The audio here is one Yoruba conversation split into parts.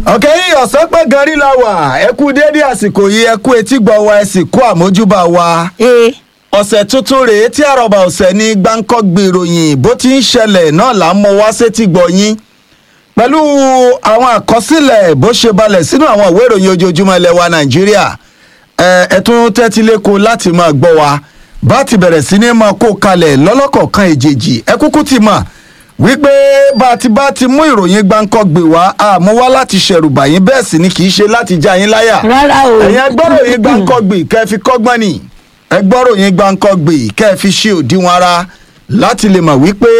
ọ̀kẹ́ yìí ọ̀sán pẹ́ gan rí la wà ẹ kú déédéé àsìkò yìí ẹ kú etí gbọ́ wa ẹ sì kú àmójúbà wa. ee ọ̀sẹ̀ tuntun rèé tí àròbà ọ̀sẹ̀ ní gbáǹkọ́ gbèròyìn bó ti ń ṣẹlẹ̀ náà là ń mọ wá sétí gbọ́ yín pẹ̀lú àwọn àkọsílẹ̀ bó ṣe balẹ̀ sínú àwọn ìwé ìròyìn ojoojúmọ́ ilẹ̀ wa nàìjíríà ẹ ẹ tún tẹ́tí lẹ́kọ̀ọ́ láti máa gbọ́ wa bá ti bẹ̀rẹ̀ sí ní máa kó kalẹ̀ lọ́lọ́kọ̀ọ̀kan èjèèjì ẹ kúkú ti mọ̀ wípé bá a ti bá ti mú ìròyìn gbáǹkọ́ gbè wá àmú wá láti ṣẹ̀rù bàyín bẹ́ẹ̀ sì ni kì í ṣe láti já yín láyà rárá o ẹ̀yin ẹgbọ́ròyìn gbáǹkọ́gbì kẹ́ ẹ fi kọ́gbọ́n nì ẹgbọ́ròyìn gbáǹkọ́gbì kẹ́ ẹ fi ṣe òdiwọ̀n ara láti lè mọ̀ wípé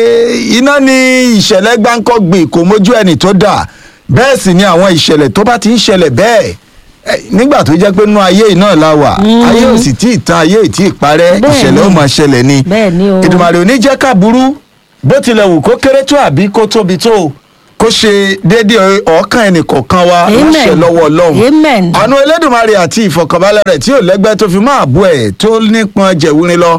iná ní ìṣẹ̀lẹ̀ gbáǹkọ́gbì kò mójú ẹni tó dà bẹ́ẹ̀ sì ni àwọn ìṣẹ̀lẹ̀ tó bá ti ń ṣẹlẹ̀ bẹ́ẹ̀ ẹ, nígbà tó jẹ́ pé nú ayé yìí náà la wà ayé ò sì tí ì tán ayé ì tí ì parẹ́ Bẹ́ẹ̀ ìṣẹ̀lẹ̀ ó ni. máa ṣẹlẹ̀ ni bẹ́ẹ̀ ni o ìdùmàrè ò ní jẹ́ ká burú bó tilẹ̀ wù kó kéré tó àbí kó tóbi tó kó ṣe déédéé ọ̀ọ́kàn ẹnìkọ̀ọ̀kan wa Amen. láṣẹ lọ́wọ́ ọlọ́run Amen. àánú elédùnmarè àti ìfọ̀kànbalẹ̀ rẹ̀ tí ò lẹ́gbẹ́ tó fi máa bú ẹ̀ tó nípọn jẹ̀wúrin lọ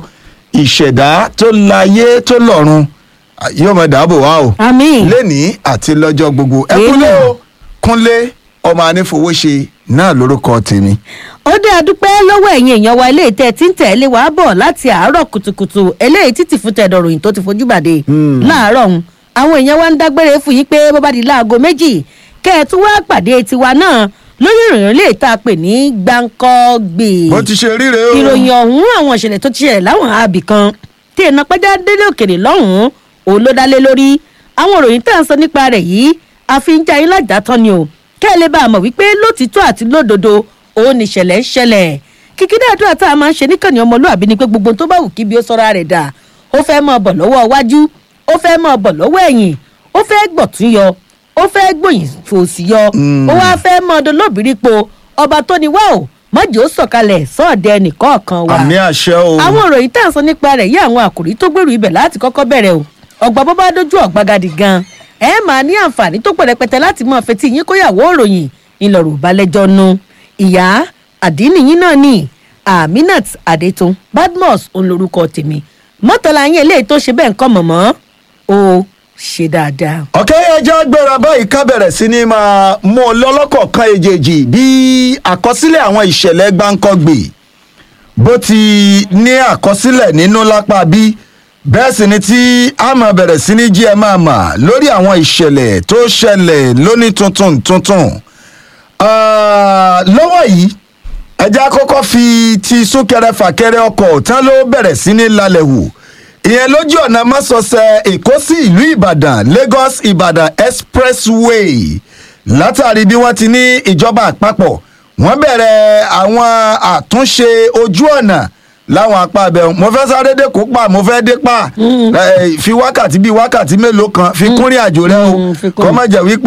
ìṣẹ̀dá tó láyé tó lọ́run à, yóò máa dáàbò wá o àmín lẹ́nìí àti lọ́jọ́ gbogbo ẹ Amen. kúnlé o kúnlé ọmọ anífowóṣe náà lórúkọ tèmi. ó dé adúpẹ́ lọ́wọ́ ẹ̀yin èèyàn wa eléyìí tẹ́ ẹ ti ń tẹ̀lé wa bọ̀ láti àárọ̀ kùtùkùtù eléyìí títí fún tẹ̀dọ̀ ròyìn tó ti fojú bàdé láàárọ̀ ọ̀hún àwọn èèyàn wa ń dágbére fún yín pé bó bá di láago méjì kẹ́ ẹ tún wá pàdé tiwa náà lórí ìròyìn lè tá a pè ní gbáǹkọ́gbè bó ti ṣe ríre o. ìròyìn ọ̀hún àwọn ìṣẹ̀lẹ̀ tó ti ṣẹlẹ̀ láwọn àbì kan tí iná pẹ́já délé òkèrè lọ́hùn-ún òun ló dálé lórí àwọn ìròyìn tá à ń sọ nípa rẹ̀ yìí àfi ń já yín lájà tán ni o kẹ́ ẹ lè bá a mọ̀ wípé lótìtọ́ àti lódodo òun ni ìṣẹ̀lẹ̀ ń ṣẹlẹ̀ kìkìdá àdúrà tá a máa ń ṣe níkànnì ọmọlúàbí ni pé gbogbo tó bá wù kí bí ó sọ́ra rẹ̀ dà ó fẹ́ mọ́ ọ bọ̀ lọ́wọ́ iwájú ó fẹ́ mọ́ ọ bọ̀ lọ́wọ́ ẹ̀yìn ó fẹ́ gbọ̀tún yọ ó fẹ́ gbòyìn fòsì yọ ó wá fẹ́ mọ́ ọdún lóbìrí po ọba tó ni wá o mọ́jì ó sọ̀kalẹ̀ sọ́ọ̀dẹ̀ nìkọ̀ọ̀kan wa àmì àṣẹ o. àwọn ìròyìn tá à ń sọ nípa rẹ̀ yí àwọn àkòrí tó gbèrú ibẹ̀ láti kọ́kọ́ bẹ̀rẹ̀ o ọgbà bó bá dójú ọ̀gbagadì gan ẹ máa ní àǹfààní tó pọ̀ rẹpẹtẹ láti mọ fetí yín kóyàwó ìròyìn ńlọrọ̀ balẹ̀jọ́ nu ìyá àdínníyín náà ní aminat adetun badmus òun lorúkọ tèmi mọ́tàlá yín eléyìí tó ṣe bẹ́ẹ̀ ń kọ́ mọ̀mọ́ ó ṣe dáadáa. ọ̀kẹ́ ẹja gbéra báyìí ká bẹ̀rẹ̀ sí ni máa mú un lọ́lọ́kọ̀ọ̀kan èjèèjì bí àkọsílẹ̀ àwọn ìṣẹ̀lẹ̀ gbáǹkọ́gbè bó ti ní àkọsílẹ̀ nínú lápá bí bẹ́ẹ̀ sì ni tí a máa bẹ̀rẹ̀ sí ní jí ẹ máa mà lórí àwọn ìṣẹ̀lẹ̀ tó ṣẹlẹ̀ lóní tuntun tuntun Ah, lọ́wọ́ yìí ẹja kọ́kọ́ fi ti súnkẹrẹ fàkẹrẹ ọkọ̀ tán ló bẹ̀rẹ̀ sí ní lálẹ́ wò ìyẹn lójú ọ̀nà mọ́sọ̀ọ̀sẹ̀ èkó sí ìlú ìbàdàn lagos ìbàdàn expressway látàrí bí wọ́n ti ní ìjọba àpapọ̀ wọ́n bẹ̀rẹ̀ àwọn àtúnṣe ojú ọ̀nà láwọn apá abẹ mo fẹ́ sáré dé kó pa mo fẹ́ dé pa Eh, fi wákàtí bíi wákàtí mélòó kan fi kúnrin àjò rẹ o Mm, fi kún. kọ́ má jẹ́ wípé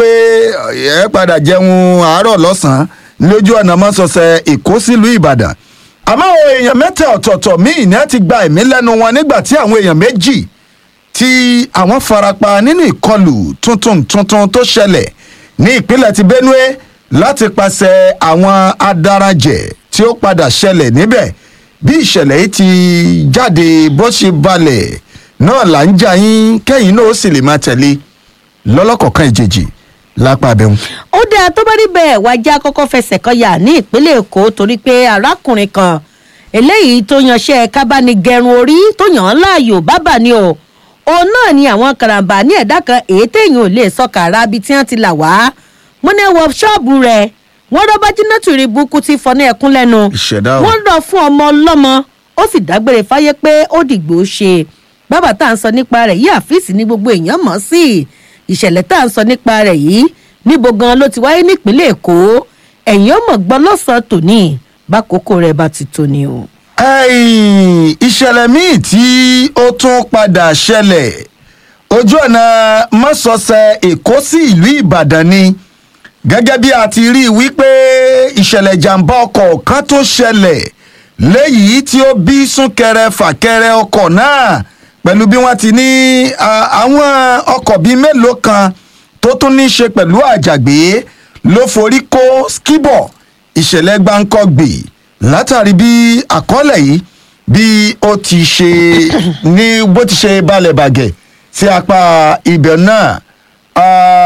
ẹ padà jẹun àárọ̀ lọ́sàn-án lójú ọ̀nà mọ́sọ̀ọ̀sẹ̀ èkó sílùú ìbàdàn àmọ́ àwọn èèyàn mẹ́ta ọ̀tọ̀ọ̀tọ̀ míì ní ti gba ẹ̀mí lẹ́nu wọn nígbà tí àwọn èèyàn méjì tí àwọn farapa nínú ìkọlù tuntun tuntun tó ṣẹlẹ̀ ní ìpínlẹ̀ ti benue láti pàṣẹ àwọn adarajẹ̀ tí ó padà ṣẹlẹ̀ níbẹ̀ bí ìṣẹ̀lẹ̀ yìí ti jáde bó ṣe balẹ̀ náà là ń jà yín kẹ́yìn náà ó sì lè máa tẹ̀lé lọ́lọ́kọ̀ọ̀kan ìjèjì lápá abẹ́hùn. ó dáa tó bá rí bẹ́ẹ̀ wájà kọ́kọ́ fẹsẹ̀ kọyà ní ìpínlẹ̀ èkó torí pé arákùnrin kan eléyìí tó yanṣẹ́ kábánigẹrun orí tó yàn án láàyò bábà ni o òun náà ni àwọn karambà ní ẹ̀dá kan èyí téèyàn ò lè sọ kàrà bíi tí wọ́n ti là wá wọ́n ní wọ ṣọ́ọ̀bù rẹ̀ wọ́n rọ́bà jìnnàtù rí burúkú tí fọ́nà ẹ̀kún lẹ́nu ìṣẹ̀dá o. wọ́n lọ fún ọmọ ọlọ́mọ ó sì dágbére fáyé pé ó dìgbò ṣe bàbá tá à ń sọ nípa rẹ̀ yìí àfíìsì ní gbogbo èèyàn mọ̀ sí ìṣẹ̀lẹ̀ tá à ń sọ nípa rẹ̀ yìí níbo gan ló ti wáyé nípínlẹ̀ èkó ẹ̀yìn ọmọ gbọ́ lọ́sàn-án tòní bákòókò rẹ̀ bá ti tó ni o. Ẹ̀yìn, ìṣẹ̀lẹ̀ míì tí ó tún padà ṣẹlẹ̀ ojú ọ̀nà mọ́sọ̀ọ̀sẹ̀ èkó sí ìlú ìbàdàn ni gẹ́gẹ́ bí a ti rí i wípé ìṣẹ̀lẹ̀ ìjàmbá ọkọ̀ kan tó ṣẹlẹ̀ léyìí tí ó bí súnkẹrẹ fàkẹrẹ ọkọ̀ náà pẹ̀lú bí wọ́n ti ní à, àwọn ọkọ̀ bíi mélòó kan tó tún ní í ṣe pẹ̀lú àjàgbé ló forí kó skibọ̀ ìṣẹ̀lẹ̀ gbáǹkọ́gbè látàrí bí àkọọ́lẹ̀ yìí bí ó ti ṣe ní bó ti ṣe balẹ̀ bàgẹ̀ sí apá ibẹ̀ náà Ah,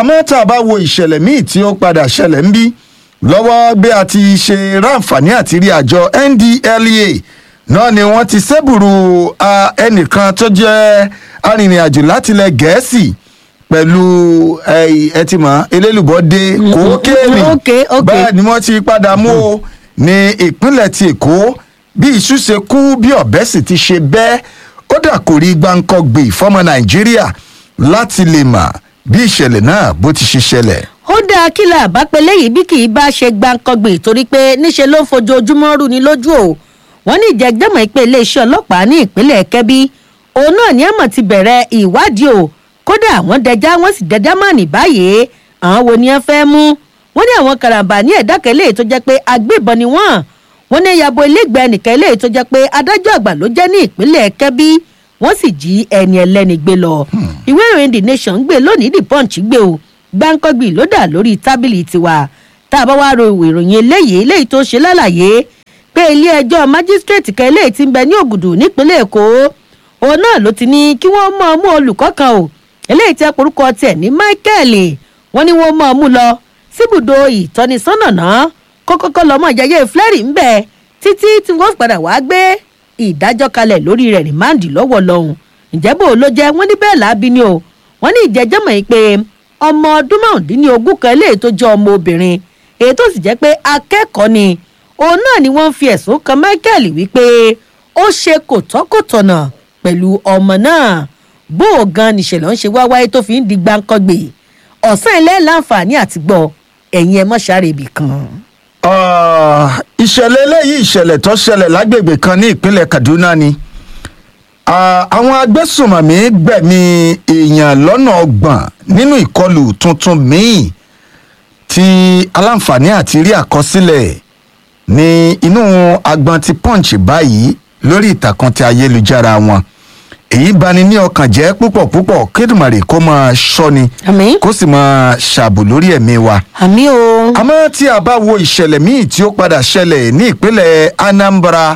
àmọ́ tá a bá wo ìṣẹ̀lẹ̀ míì tí ó padà ṣẹlẹ̀ ń bí lọ́wọ́ bí a ti ṣe ráǹfààní àti rí àjọ ndlea náà ni wọ́n ti ṣẹ́bùrú ah, ẹnìkan tó jẹ́ arìnrìn-àjò látilẹ̀ gẹ̀ẹ́sì pẹ̀lú ẹ ẹ ti mọ̀ elélùbọ́dé kókéènì ok, ok. bẹ́ẹ̀ ni wọ́n ti padà mú o ní ìpínlẹ̀ ti èkó bí iṣu ṣe kú bí ọ̀bẹ sì ti ṣe bẹ́ẹ̀ ó dà kò rí gbáǹkọ́ gbé ìfọ́mọ nàìjíríà láti lè mà bí ìṣẹ̀lẹ̀ náà bó ti ṣe ṣẹlẹ̀. ó dáa kí la bá pe léyìí bí kì í bá ṣe gbàǹkangbè torí pé níṣe ló ń fojoojúmọ́ rú ni lójú o wọ́n ní ìjẹ́gbẹ́mọ̀ pé iléeṣẹ́ ọlọ́pàá ní ìpínlẹ̀ kẹ́bí òun náà ní ẹ̀mọ̀ ti bẹ̀rẹ̀ ìwádìí o kódà wọ́n dẹja wọ́n sì dẹja mọ́ ní báyìí àwọn wo ni wọ́n fẹ́ mú wọ́n ní àwọn karambà ní ẹ̀dá kẹlẹ́ tó jẹ́ pé agbébọn ni wọ́n wọ́n ní yabo ilégbèé ẹnìkan eléyìí tó jẹ́ pé adájọ́ àgbà ló jẹ́ ní ìpínlẹ̀ kẹ́bí wọ́n sì jí ẹni ẹlẹ́ni gbé lọ ìwé ìròyìn the nation gbé lónìí the punch gbé o gbáǹkọ́gbì ló dà lórí tábìlì tiwa tá a bá wá ro ìwé ìròyìn eléyìí eléyìí tó ṣe lálàyé pé ilé ẹjọ́ májísírèètì kan eléyìí ti ń bẹ ní ògùdù nípínlẹ̀ èkó òun náà ló ti ní kí wọ́n mọ̀ ọ́ mú olùkọ́ kan o eléyìí tẹ́ porúkọ tiẹ̀ ní michael wọ́n ní wọ́n mọ̀ ọ́ mú lọ síbùdó ìtọ́nisọ́nà náà kó kọ́kọ́ lọ́mọ ìyáyé flẹ́rì ń bẹ títí tí wọ́n padà wá gbé ìdájọ́ kalẹ̀ lórí rẹ̀ rìmáàndì lọ́wọ́ lọ́hùn ǹjẹ́ bò ló jẹ́ wọ́n ní bẹ́ẹ̀ láabi ni o wọ́n ní ìjẹ́jọ́ mọ̀ yìí pé ọmọ ọdún márùndínlógún kan eléyìí tó jẹ́ ọmọ obìnrin èyí tó sì jẹ́ pé akẹ́kọ̀ọ́ ni òun náà ni wọ́n fi ẹ̀sùn kan michael wípé ó ṣe kò tọ́kòtọ̀nà pẹ̀lú ọmọ náà bó o gan nìṣẹ̀lẹ̀ ń ṣe wá wáyé tó fi ń di gbáǹkọ́gbè ọ̀sán ilé láǹfààní àti gbọ́ ẹ̀yin ẹ̀ mọ́ṣáre ibì kan. Ah, ìṣẹ̀lẹ̀ eléyìí ìṣẹ̀lẹ̀ tó ṣẹlẹ̀ lágbègbè kan ní ìpínlẹ̀ kaduna ni Ah, àwọn agbésùnmọ̀mí gbẹ̀mí èèyàn lọ́nà ọgbọ̀n nínú ìkọlù tuntun míì tí aláǹfààní àti rí àkọsílẹ̀ ní inú agbọn ti punch báyìí lórí ìtàkùn ti ayélujára wọn èyí bani ní ọkàn jẹ́ púpọ̀ púpọ̀ kédùmarè kó máa ṣọ́ni àmì kó sì máa ṣààbò lórí ẹ̀mí wa àmì o. àmọ́ tí a bá wo ìṣẹ̀lẹ̀ míì tí ó padà ṣẹlẹ̀ ní ìpínlẹ̀ anambra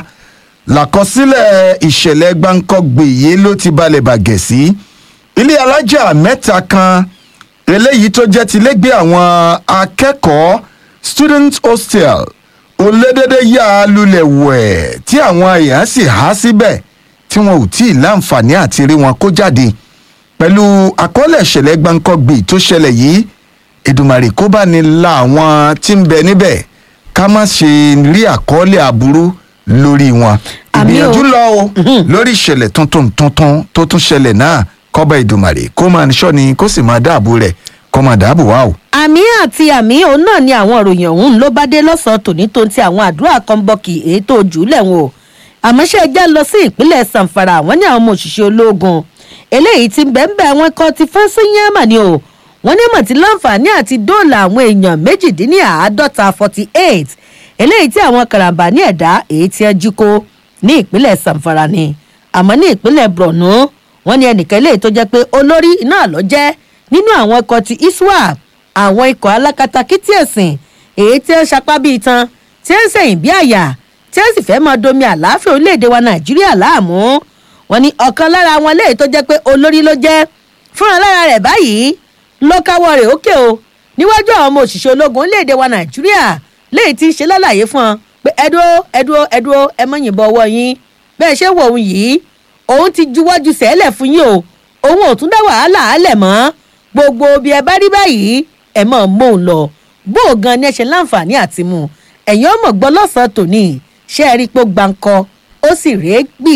làkọsílẹ̀ ìṣẹ̀lẹ̀ gbáǹkọ́gbè yìí ló ti balẹ̀ bàgẹ̀ sí ilé alájà mẹ́ta kan eléyìí tó jẹ́ ti lẹ́gbẹ̀ẹ́ àwọn akẹ́kọ̀ọ́ student hostel olédédé yà á lulẹ̀ wẹ̀ tí àwọn èèyàn sì há síbẹ̀ tí wọn ò tí ì láǹfààní àti rí wọn kó jáde pẹ̀lú àkọọ́lẹ̀ ìṣẹ̀lẹ̀ gbáǹkọ́gbè tó ṣẹlẹ̀ yìí èdùmàrè kó bá ní la àwọn tí ń bẹ níbẹ̀ ká má ṣe rí àkọọ́lẹ̀ aburú lórí wọn. Àmì o. ìgbìyànjú lọ o lórí ìṣẹ̀lẹ̀ tuntun tuntun tó tún ṣẹlẹ̀ náà kọ́ba èdùmàrè kó máa ṣọ́ ni kó sì máa dáàbò rẹ̀ kó máa dáàbò wá o. àmì àti àmì òun náà ni àwọn ìròyìn ọ̀hún ló bá dé lọ́sàn-án tòní tó ń ti àwọn àdúrà kan bọ́kì èyí tó jù ú lẹ́wọ̀n o àmọ́ ṣe ẹjẹ́ lọ sí ìpínlẹ̀ sanfara wọ́n ní àwọn ọmọ òṣìṣẹ́ ológun eléyìí ti bẹ́ẹ̀ wọn kọ́ ti fọ́n sí yẹ́mà ni o wọ́n ní mọ̀ tí láǹfààní àti dóòlà àwọn èèyàn méjìdínláàádọ́ta forty eight eléyìí tí àwọn karambà ní ẹ̀dá èyí tí ẹ jí kó ní ìpínlẹ̀ sanfara ni àmọ́ ní ìpínlẹ̀ borno wọ́n ní ẹnìkan eléyìí tó jẹ́ pé olórí náà lọ jẹ́ nínú àwọn ikọ̀ ti iswap àwọn ikọ̀ alákatakítí ẹ̀sìn èyí tí ó sapá bíi tan tí ó ń sẹ̀yìn bí àyà tí ó sì fẹ́ máa domi àlàáfíà orílẹ̀-èdè wa nàìjíríà láàmú wọn ni ọ̀kan lára wọn léyìí tó jẹ́ pé olórí ló jẹ́ fúnra lára rẹ̀ báyìí ló káwọ́ rẹ̀ ókè o níwájú àwọn ọmọ òṣìṣẹ́ ológun orílẹ̀-èdè wa nàìjíríà léyìí tí ń ṣe lálàyé fún ọ pé ẹdúró ẹdúró ẹdúró ẹ mọ yìnbọn ọwọ́ yín bẹ́ẹ̀ ṣe wò òun yìí òun ti juwọ́jú sẹ́lẹ̀ fún yín o òun ò tún dá wàhálà álẹ̀ mọ́ gbogbo bí ẹ bá rí báyìí ẹ mọ̀ mọ́ òun lọ bó o gan ni ẹ ṣe láǹfààní àti mu ẹ̀yin ọmọ gbọ́ lọ́sàn-án tòní ṣé ẹ rí i pé ó gbáǹkọ ó sì rèé gbì.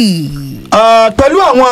Ah, pẹ̀lú àwọn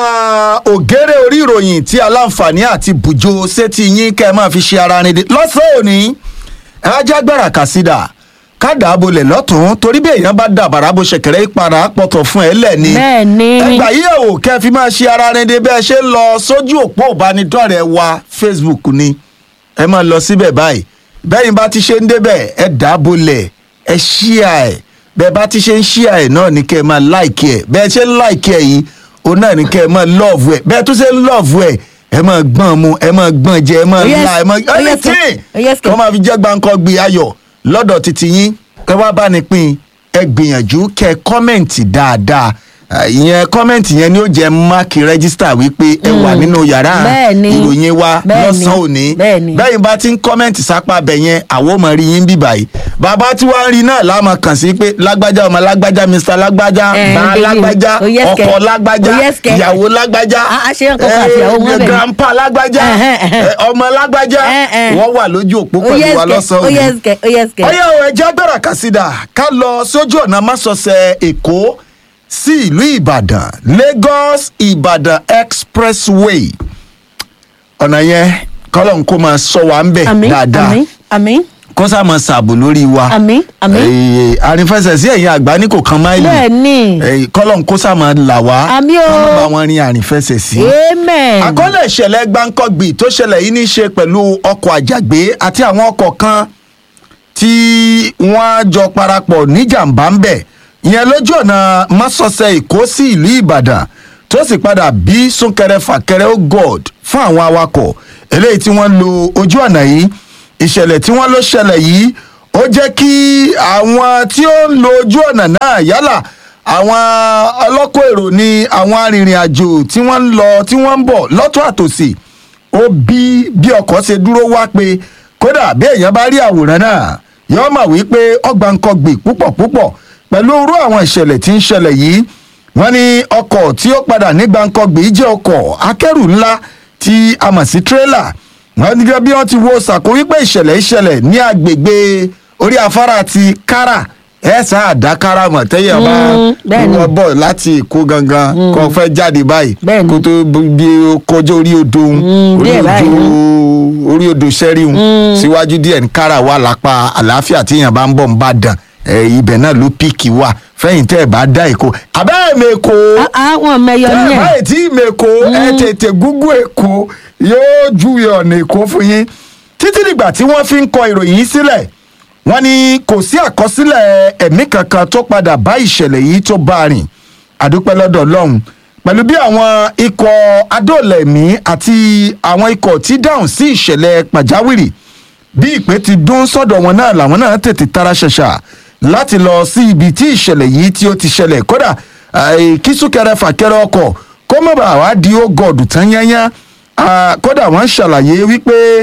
ògèrè orí ìròyìn tí aláǹfààní àti bùjọ sétí yín kẹ́ ẹ máa fi ṣe ara rìn dé lọ́sàn-án òní ajágbára kàsídà kádà abolẹ̀ lọ́tún torí bí èèyàn bá dàbàrà bó ṣẹ̀kẹ̀rẹ̀ ìpara pọ̀tọ̀ fún ẹ lẹ́ni. bẹ́ẹ̀ ni ẹgbà yìí ẹ̀ wò kẹ́ ẹ fi máa ṣe ara rìn dé bẹ́ẹ̀ ṣe ń lọ sójú òpó ìbánidọ́rẹ̀ẹ́ wa facebook ni ẹ máa lọ síbẹ̀ báyìí bẹ́yìn bá ti ṣe ń débẹ̀ ẹ dàbọ̀lẹ̀ ẹ ṣíà ẹ̀ bẹ́ẹ̀ bá ti ṣe ń ṣíà ẹ̀ náà ni kẹ́ ẹ máa láìkì ẹ̀ bẹ́ẹ̀ ṣe ń láìkì ẹ̀ yìí òun náà ni kẹ́ ẹ máa lọ́ọ̀fù ẹ̀ bẹ́ẹ̀ tó ṣe ń lọ́ọ̀fù ẹ̀ ẹ máa gbọ́n mu ẹ máa gbọ́n jẹ ẹ máa Oh, yes. la ẹ máa Oh, yes, sir. anything Oh, yes, sir. kọ́ máa fi jẹ́ gbáǹkọ́ gbé ayọ̀ lọ́dọ̀ títí yín kẹ́ wá bá ní pín ẹ gbìyànjú kẹ́ ẹ kọ́mẹ̀ǹtì dáadáa Ah, ìyẹn kọ́mẹ̀ntì yẹn ni ó jẹ́ máàkì rẹ́gísítà wípé ẹ wà nínú yàrá Bẹ́ẹ̀ni. ìròyìn wa Bẹ́ẹ̀ni. lọ́sàn-án òní Bẹ́ẹ̀ni. bẹ́ẹ̀ bá ti ń kọ́mẹ̀ntì sápá abẹ yẹn àwọn ọmọ rí yín bí báyìí bàbá tí wàá rí náà láàmú kàn sí pé lágbájá ọmọ lágbájá mr lágbájá Eh, bá bíi- lágbájá oh, yes, ọkọ kẹ. lágbájá Oh, yes, kẹ. ìyàwó lágbájá Ah, ah, ṣé nǹkan kan àti ìyàwó wọn bẹ̀ ni? grandpa lágbájá Ẹhẹ́n, ẹhẹ́n. eh, ọmọ lágbájá Eh, eh. wọ́n wà lójú òpó ó pẹ̀lú yẹ wa ẹsẹ̀ ó lọ́sàn-án yẹ òní ẹsẹ̀ ó yẹ ẹsẹ̀. ọyọ ẹjẹ gbẹrẹ kàsídà ká lọ sójú ọ̀nà másọsẹ̀ èkó sí ìlú ìbàdàn lagos ìbàdàn expressway ọ̀nà yẹn kọ́lọ́n kó máa sọ wa ń bẹ̀ àmín dáadáa àmín àmín kó sá máa ṣàbò lórí wa àmín àmín. Eh, àrífẹsẹ̀ sí ẹ̀yìn àgbá ní kò kan máìlì bẹ́ẹ̀ ni Eh, kọ́lọ́n kó sá máa là wá Àmín o. ká má bá wọn rin àrífẹsẹ̀ sí amen. àkọọ́lẹ̀ ìṣẹ̀lẹ̀ gbáǹkọ́gbì tó ṣẹlẹ̀ yìí ní í ṣe pẹ̀lú ọkọ̀ àjàgbé àti àwọn ọkọ̀ kan tí wọ́n jọ parapọ̀ níjàmbá ń bẹ̀ ìyẹn lójú ọ̀nà másọ̀sẹ̀ èkó sí ìlú ìbàdàn tó sì padà bí súnkẹrẹ fàkẹrẹ ó god fún àwọn awakọ̀ eléyìí tí wọ́n lo ojú ọ̀nà yìí ìṣẹ̀lẹ̀ tí wọ́n ló ṣẹlẹ̀ yìí ó jẹ́ kí àwọn tí ó ń lo ojú ọ̀nà náà yálà àwọn ọlọ́kọ̀ èrò ni àwọn arìnrìn-àjò tí wọ́n ń lọ tí wọ́n ń bọ̀ lọ́tún àtòsí ó bí bí ọkọ̀ ṣe dúró wá pé kódà bí èèyàn bá rí àwòrán náà yóò mọ̀ wípé ọgbà nǹkan gbè púpọ̀ púpọ̀ pẹ̀lú irú àwọn ìṣẹ̀lẹ̀ tí ń ṣẹlẹ̀ yìí wọ́n ní ọkọ̀ tí ó padà ní gbàǹkangbè jẹ́ ọkọ̀ akẹ́rù ńlá tí a mọ̀ sí tírélà wọ́n ní gẹ́gẹ́ bí wọ́n ti wo ṣàkó wípé ìṣẹ̀lẹ̀ ìṣẹ̀lẹ̀ ní agbègbè orí afárá ti kára ẹ̀ sáà dá kára mọ̀ tẹ́yẹ̀ bá Mm, bẹ́ẹ̀ni. wọ́n bọ̀ láti èkó gangan kó fẹ́ jáde báyìí Bẹ́ẹ̀ni. kó tó bí ó kọjá orí odò òun Mm, orí díẹ̀ odò báyìí. orí odò sẹ́ríhun síwájú díẹ̀ ní kára wà lápá àlàáfíà tí èèyàn bá ń bọ̀ ń bá dàn ẹ̀, ibẹ̀ náà ló píìkì wà fẹ́yìn tẹ́ ẹ̀ bá dá èkó abẹ́ẹ̀ mẹ́kọ àwọn mẹyọ tẹ́ ní ẹ̀ ẹ báyìí tí mẹ́kọ ẹ̀ tètè gúgú èkó yóò júwe ọ̀nà èkó fún yín títí dìgbà tí wọ́n fi ń kọ ìròyìn yìí sílẹ̀ wọ́n ní kò sí àkọsílẹ̀ ẹ̀mí kankan tó padà bá ìṣẹ̀lẹ̀ yìí tó bá a rìn àdúpẹ́ lọ́dọ̀ ọlọ́run pẹ̀lú bí àwọn ikọ̀ adóòlẹ̀mí àti àwọn ikọ̀ tí dáhùn sí ìṣẹ̀lẹ̀ pàjáwìrì bí ìpè ti dún sọ́dọ̀ wọn náà làwọn náà tètè tara ṣẹ̀ṣà láti lọ sí ibi tí ìṣẹ̀lẹ̀ yìí tí ó ti ṣẹlẹ̀ kódà àì, kí súnkẹrẹ fàkẹrẹ ọkọ̀ kó má bàa wá di ó gọ̀ọ̀dù tán yányá Ah, kódà wọ́n ṣàlàyé wípé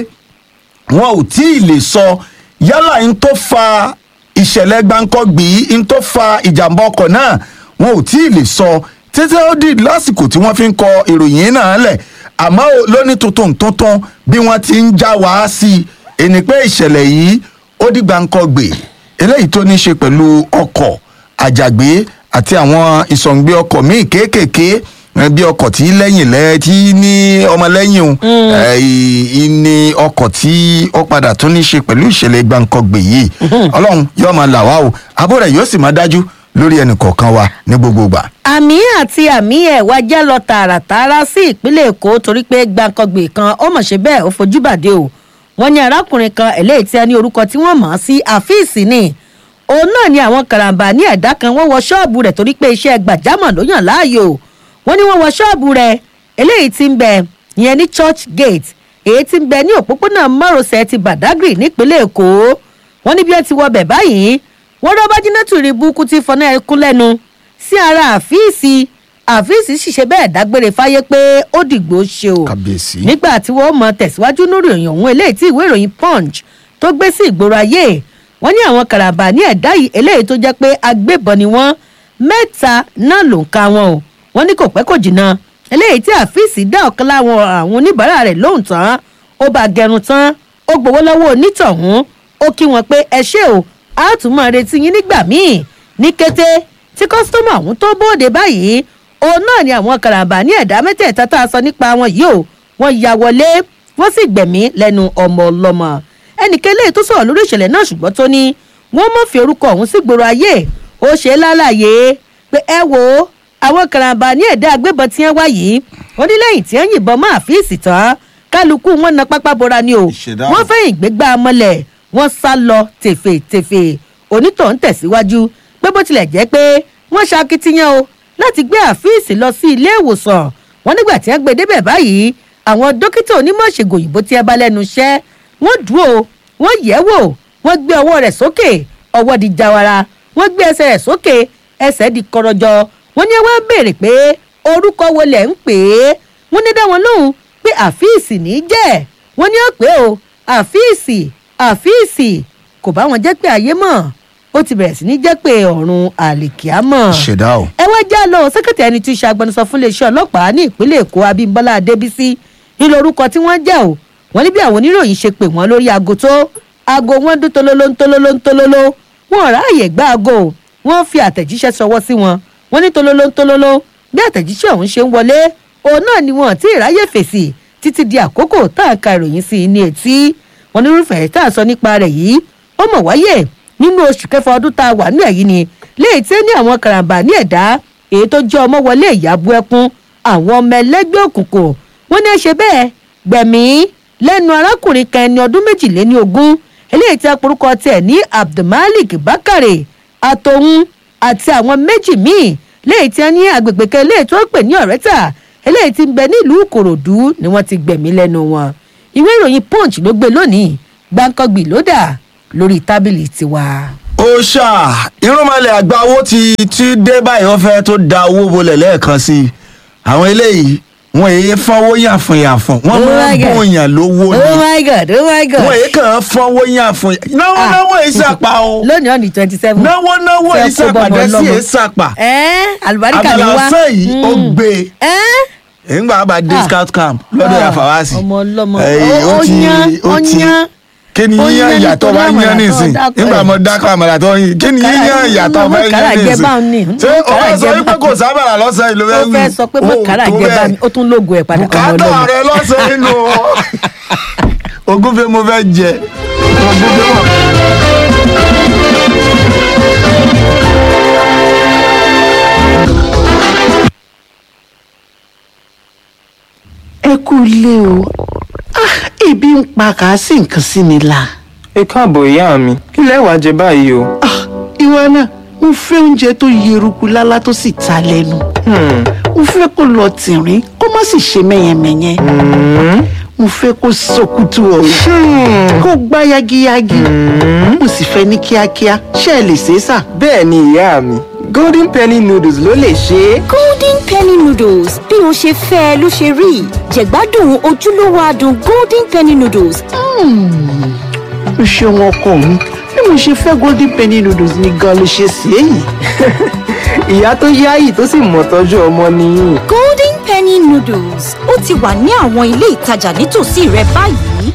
wọn ò tí ì lè sọ yálà ń tó fa ìṣẹ̀lẹ̀ gbáǹkọ́gbì ń tó fa ìjàmbá ọkọ̀ náà wọn ò tí ì lè sọ títí ó di lásìkò tí wọ́n fi ń kọ ìròyìn náà lẹ̀ àmọ́ ó lóní tuntun tuntun bí wọ́n ti ń já wá sí i ẹni pé ìṣẹ̀lẹ̀ yìí ó di gbáǹkọ́gbì eléyìí tó ní í ṣe pẹ̀lú ọkọ̀ àjàgbé àti àwọn ìsọ̀ǹgbé ọkọ̀ míì kéékèèké ẹ, bí ọkọ̀ tí lẹ́yìn lẹ́ tí ní ọmọlẹ́yìn o ẹ, ì- ì ní ọkọ̀ tí ó padà tún ní ṣe pẹ̀lú ìṣẹ̀lẹ̀ gbàǹkangbè yìí ọlọ́run yóò máa là wá o àbó rẹ̀ yóò sì máa dájú lórí ẹnì kọ̀ọ̀kan wa ní gbogbo ìgbà. àmì àti àmì ẹ̀ wá jẹ́ lọ tààràtààrà sí ìpínlẹ̀ èkó torí pé gbàǹkangbè kan ó mọ̀ ṣe bẹ́ẹ̀ ó fojú bàdé o wọ́n ní arákùnrin kan eléyìí tí a ní orúkọ tí wọ́n mọ̀ ọ́ sí àfíìsì ni òun náà ni àwọn karambà ní ẹ̀dá kan wọ́n wọ ṣọ́ọ̀bù rẹ̀ torí pé iṣẹ́ gbàjámọ̀ ló yàn láàyò wọ́n ní wọ́n wọ ṣọ́ọ̀bù rẹ̀ eléyìí tí ń bẹ ìyẹn ní church gate èyí tí ń bẹ ní òpópónà márosẹ̀ ti badagry nípínlẹ̀ èkó wọ́n ní bí ẹ ti wọ bẹ̀ báyìí wọ́n rọ́ bájínátù rí búkú tí fọnà ẹkún lẹ́nu sí ara àfíìsì àfíìsì sì ṣe bẹ́ẹ̀ dágbére fáyé pé ó dìgbò ṣe o Kábíyèsí. nígbà tí wọ́n mọ tẹ̀síwájú lórí ìròyìn ọ̀hún eléyìí tí ìwé ìròyìn punch tó gbé sí ìgboro ayé wọ́n ní àwọn karambà ní ẹ̀dá yìí eléyìí tó jẹ́ pé agbébọn ni wọ́n mẹ́ta náà ló ń ka wọn o wọ́n ní kò pẹ́ kò jìnnà eléyìí tí àfíìsì dá ọ̀kan láwọn àwọn oníbàárà rẹ̀ lóhùn tán ó bá gẹrun tán ó gbowó lọ́wọ́ onítọ̀hún ó kí wọn pé ẹ ṣé o a tún máa retí yín nígbà míì ní kété tí kọ́sítọ́mù ọ̀hún tó bóde báyìí òun náà ni àwọn karambà ní ẹ̀dá mẹ́tẹ̀ẹ̀ta tá a sọ nípa wọn yìí o wọ́n ya wọlé wọ́n sì gbẹ̀mí lẹ́nu ọmọ ọlọ́mọ ẹnìkan eléyìí tó sọ̀rọ̀ lórí ìṣẹ̀lẹ̀ náà ṣùgbọ́n tó ní wọ́n mọ̀ fi orúkọ ọ̀hún sí gbòòrò ayé ó ṣe é lálàyé pé ẹ wo àwọn karambà ní ẹ̀dá agbébọn tí wọ́n wá yìí ó ní lẹ́yìn tí wọ́n yìnbọn mọ́ àfíìsì tán kálukú wọn na pápá bora ni o Ìṣẹ̀dá. wọ́n fẹ́yìn gbégbá mọ́lẹ̀ wọ́n sá lọ tèfètèfè onítọ̀ ń tẹ̀síwájú pé bó tilẹ̀ jẹ́ pé wọ́n ṣakitiyan o láti gbé àfíìsì lọ sí ilé ìwòsàn wọn nígbà tí wọ́n gbé débẹ̀ báyìí àwọn dókítà onímọ̀ ṣègùn òyìnbó tí ẹ bá lẹ́nu iṣẹ́ wọ́n dúró wọ́n yẹ̀ wò wọ́n gbé ọwọ́ rẹ̀ sókè ọwọ́ di jawara wọ́n gbé ẹsẹ̀ rẹ̀ sókè ẹsẹ̀ di kọrọjọ wọ́n ní wọ́n béèrè pé orúkọ wo lẹ̀ ń pè é wọ́n ní dá wọn lóhùn pé àfíìsì ní í jẹ́ wọ́n ní ó pé o àfíìsì àfíìsì kò bá wọn jẹ́ pé ayé mọ̀ ó ti bẹ̀rẹ̀ sí ní jẹ́ pé ọ̀run àlìkíámọ̀ ṣẹ̀dá o. ẹ wá já lọ sẹkẹtì ẹni tí í ṣe agbẹnusọ fún iléeṣẹ́ ọlọ́pàá ní ìpínlẹ̀ èkó abímbọ́lá adébísí nílò orúkọ tí wọ́n jẹ́ o wọ́n ní bí àwọn oníròyìn ṣe pè wọ́n lórí aago tó aago wọn dún tololo ń tololo ń tololo wọn ò ráàyè gbá aago o wọ́n fi àtẹ̀jíṣẹ́ sọwọ́ sí wọn wọ́n ní tololo ń tololo bí àtẹ̀jíṣẹ́ ọ̀hún ṣe ń wọlé òun náà ni wọn ti ráyè fèsì títí di àkókò tá a ka ìròyìn sí i ní etí wọn ní irúfẹ́ tá a sọ nípa rẹ̀ yìí ó mọ̀ wáyé nínú oṣù kẹfà ọdún tá a wà ní ẹ̀yìn ni léyìí tí ó ní àwọn karambà ní ẹ̀dá èyí tó jẹ́ ọmọ wọlé ìyàbú ẹkún àwọn ọmọ ẹlẹ́gbẹ́ òkùnkùn wọ́n ní ẹ ṣe bẹ́ẹ̀ gbẹ̀mí lẹ́nu arákùnrin kan ẹni ọdún méjìléní ogún eléyìí tí a porúkọ tiẹ̀ ní abdulmalik bakare àtòun àti àwọn méjì míì léyìí tí a ní agbègbè kan eléyìí tó pè ní ọ̀rẹ́tà eléyìí tí ń bẹ nílùú ìkòròdú ni wọ́n ti gbẹ̀mí lẹ́nu wọn ìwé ìròyìn punch ló gbé lónìí gbàǹkangbì ló dà lórí tábìlì tiwa. ó ṣá irúnmọlẹ̀ àgbà owó ti ti dé báyìí wọ́n fẹ́ tó da owó bolẹ̀ lẹ́ẹ̀kan sí i àwọn eléyìí wọn èyí fọwọ́ yàfùn yàfùn wọ́n Oh máa my ń God. bóyàn lówó oh ni my god oh my god. wọn èyí kàn án fọwọ́ yàfùn náwó Ah. náwó èyí sàpà o lónìí ọ̀nì twenty seven. náwó náwó èyí Fẹ́ kó sàpà bọ́mọ dẹ́sí ọlọ́mọ. èyí sàpà ẹ́ àlùbáríkà ni wá. àbàlàsán yìí ó Mm. gbé ẹ́ nígbà bá dé Ah. scout camp lọ́dọ̀ Ah, yàfàwásì ọmọ ọlọ́mọ. Ẹ̀yìn, Ó- ó yan, ó yan. kí ni Ó yíyan yan ìyàtọ̀ nítorí bá àmàlà yán tó nísìn dákọ̀ nígbà ẹ̀. mo dákọ̀ àmàlà tó yin kí ni Kàrà- yíyan ìyàtọ̀ mo bá kàrà yán jẹ nísìn báun ni. ṣé Mo o kàrà fẹ́ sọ jẹ wípé báun. kò sábàrà lọ́sàn yìí ló ó fẹ́ wí fẹ́ sọ pé mo O kàrà tó jẹ bá bẹ́ẹ̀. mi ó tún lógo ẹ̀ padà ọmọ bùkátà ọlọ́mọ. rẹ lọ́sàn inú ogúnfẹ́ mo fẹ́ jẹ ogúnfẹ́ mọ̀. ẹ kú ilé o Ah, ebi ń pa kà á sì nǹkan sí mi la ẹ káàbọ̀ ìyá mi kí lẹ wá jẹ báyìí o. Ah, ìwọ náà mo fẹ́ oúnjẹ tó yeruku lálá tó sì ta lẹ́nu Hmm, mo fẹ́ kó lọ tìrín kó má sì ṣe mẹ́yẹmẹ́yẹ mo fẹ́ kó sọkútù ọ̀rọ̀ kó gbá yagiyagi mo sì fẹ́ ní kíákíá ṣé ẹ lè ṣe é sà. bẹ́ẹ̀ ni ìyá mi golden penny noodles ló lè ṣe é. golden penny noodles bí o ṣe fẹ́ ẹ ló ṣe rí jẹ̀gbádùn ojúlówó adùn golden penny noodles o ṣeun ọkọ mi bí mo ṣe fẹ́ golden penny noodles ni gan ló ṣe sí èyí. ìyá tó yáyì tó sì mọ̀ tọ́jú ọmọ nìyí. golden penny noodles ó ti wà ní àwọn ilé ìtajà nítòsí rẹ báyìí.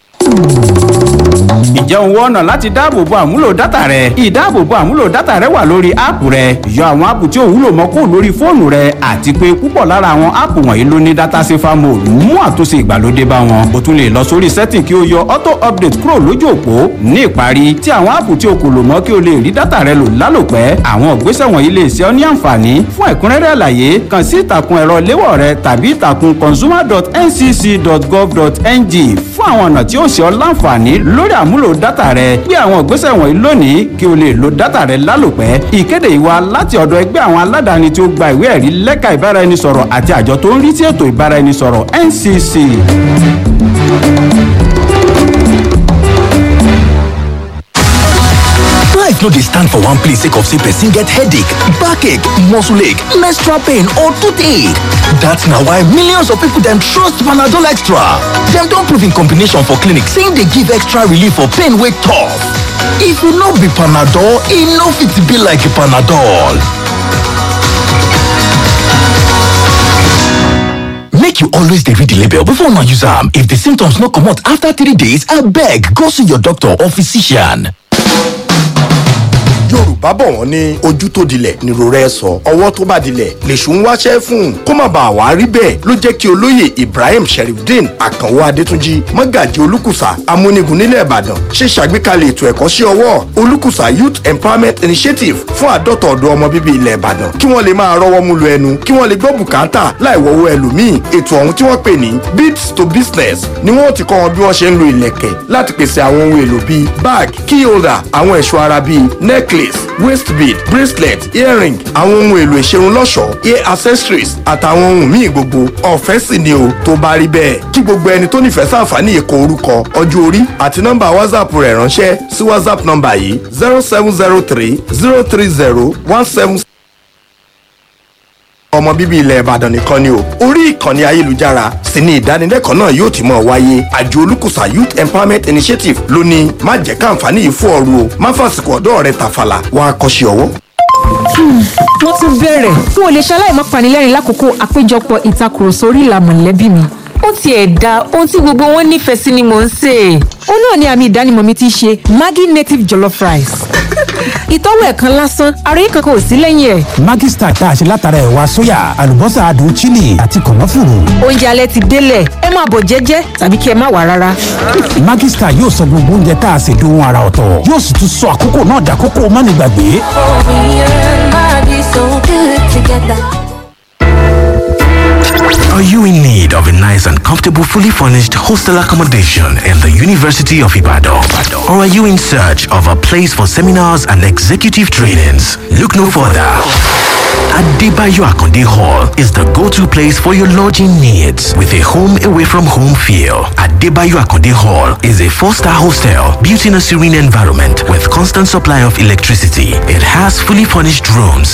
ǹjẹ́ o wọ ọ̀nà láti dáàbòbo àmúlò dátà rẹ? ìdáàbòbo àmúlò dátà rẹ wà lórí áàpù rẹ yọ àwọn áàpù tí ò wúlò mọ́ kó lórí fóònù rẹ àti pé púpọ̀ lára àwọn áàpù wọ̀nyí ló ní dátà safer mode mú àtúnṣe ìgbàlódé bá wọn. o tún lè lọ sórí setting kí o yọ auto update kúrò lójú òpó ní ìparí tí àwọn áàpù tí o kò lò mọ́ kí o lè rí dátà rẹ lò lálòpẹ́ àwọn ìgbésẹ̀ wọ̀nyí lè ṣe ọ́ ní àǹfààní fún ẹ̀kúnrẹ́rẹ́ àlàyé kàn sí ìtàkùn ẹ̀rọ léwọ̀ rẹ tàbí ìtàkùn consumer.ncc.gov.ng fún àwọn ọ̀nà tí ó ṣe ọ́ láǹfààní lórí àmúlò dátà rẹ gbé àwọn ìgbésẹ̀ wọ̀nyí lónìí kí o lè lo dátà rẹ lálòpẹ́ ìkéde ìwà láti ọ̀dọ̀ ẹgbẹ́ àwọn aládàáni tí ó gba ìwé ẹ̀rí lẹ́ka ìbáraẹnisọ̀rọ̀ àti àjọ tó ń rí sí ètò ìbáraẹnisọ̀rọ̀ ncc. life no dey stand for one place sake of say person get headache backache muscle ache menstrual pain or toothache dat na why millions of people dem trust panadol extra dem don prove in combination for clinic say e dey give extra relief for pain wey tough if e no be panadol e no fit be like panadol make you always dey read the label before una use am if the symptoms no comot after three days abeg go see your doctor or physician. yorùbá bọ̀ wọ́n ní ojú tó dilẹ̀ nírò rẹ̀ sọ ọwọ́ tó bá dilẹ̀ lèṣù ń wáṣẹ́ fún kó má bàa wá rí bẹ́ẹ̀ ló jẹ́ kí olóyè ibrahim sherifdeen àkànwó adétúnjì mọ́gàjì olùkùsà amúnigun nílẹ̀ ìbàdàn ṣe ṣàgbékalẹ̀ ètò ẹ̀kọ́ṣẹ́ ọwọ́ olùkùsà youth empowerment initiative fún àádọ́ta ọ̀dọ́ ọmọ bíbí ilẹ̀ ìbàdàn kí wọ́n lè máa rọ́wọ́ mú lu ẹnu kí wọ́n lè gbọ́ bùkátà láì wọ́wọ́ ẹlòmíì ètò ọ̀hún tí wọ́n pè ní beats to business ni wọ́n ti kọ́ wọn bí wọ́n ṣe ń lo ìlẹ̀kẹ̀ láti pèsè àwọn ohun èlò bíi bag key holder àwọn ẹ̀ṣọ́ ara bíi necklace waist bead bracelet earring àwọn ohun èlò ìṣerun lọ́ṣọ̀ọ́ ear accessories àtàwọn ohun míì gbogbo ọ̀fẹ́ sì ni o tó bá rí bẹ́ẹ̀ kí gbogbo ẹni tó nífẹ̀ẹ́ sàǹfààní èkó orúkọ ọjọ́ orí àti nọ́mbà whatsapp rẹ̀ ránṣẹ́ sí whatsapp nọ́mbà yìí zero seven zero three zero three zero one seven ọmọ bíbí ilẹ̀ ìbàdàn nìkan ni o orí ìkànnì ayélujára sì ni ìdánilẹ́kọ̀ọ́ náà yóò ti mọ̀ wáyé àjọ olùkùsà youth empowerment initiative ló ní má jẹ́ káǹfààní yìí fún ọrù o má fàsìkò ọ̀dọ́ rẹ tàfàlà wàá kọ́ṣẹ́ ọwọ́. wọ́n tún bẹ̀rẹ̀ n ò lè ṣaláì má panilẹ́rìn lákòókò àpéjọpọ̀ ìtakùrọ̀sọ orí ìlà mọ̀lẹ́bí mi ó tiẹ̀ da ohun tí gbogbo wọn nífẹ̀ẹ́ sí ni mò ń sè é. ó náà ni àmì ìdánimọ̀ mi ti ṣe maggi native jollof rice. ìtọ́wò ẹ̀ kan lásán ara yìí kankan ò sí lẹ́yìn ẹ̀. Maggi Star tá a ṣe látara ẹ̀wà sóyà àlùbọ́sà adùn chili àti kànáfùrù. oúnjẹ alẹ́ ti délẹ̀ ẹ máa bọ̀ jẹ́jẹ́ tàbí kí ẹ má wà rárá. Maggi Star yóò sọ gbogbo oúnjẹ tá a ṣe dohun ara ọ̀tọ̀ yóò sì tún sọ àkókò náà dàkókò mánigbàgbé. Are you in need of a nice and comfortable, fully furnished hostel accommodation in the University of Ibadan? Or are you in search of a place for seminars and executive trainings? Look no further. Adebayo Akonde Hall is the go-to place for your lodging needs with a home away from home feel. Adebayo Akonde Hall is a four-star hostel built in a serene environment with constant supply of electricity. It has fully furnished rooms